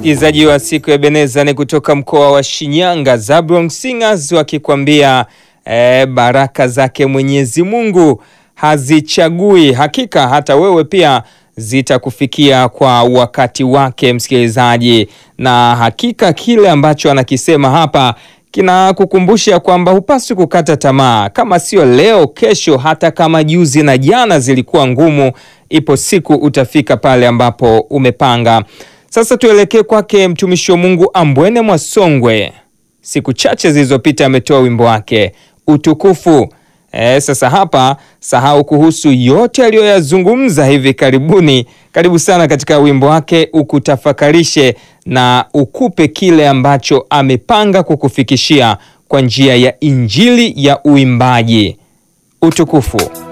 Msikilizaji wa siku ya Beneza ni kutoka mkoa wa Shinyanga, Zabron Singers wakikwambia eh, baraka zake Mwenyezi Mungu hazichagui. Hakika hata wewe pia zitakufikia kwa wakati wake, msikilizaji, na hakika kile ambacho anakisema hapa kinakukumbusha kwamba hupaswi kukata tamaa. Kama sio leo, kesho, hata kama juzi na jana zilikuwa ngumu, ipo siku utafika pale ambapo umepanga. Sasa tuelekee kwake mtumishi wa Mungu Ambwene Mwasongwe. Siku chache zilizopita ametoa wimbo wake Utukufu. E, sasa hapa sahau kuhusu yote aliyoyazungumza hivi karibuni. Karibu sana katika wimbo wake ukutafakarishe na ukupe kile ambacho amepanga kukufikishia kwa njia ya injili ya uimbaji. Utukufu.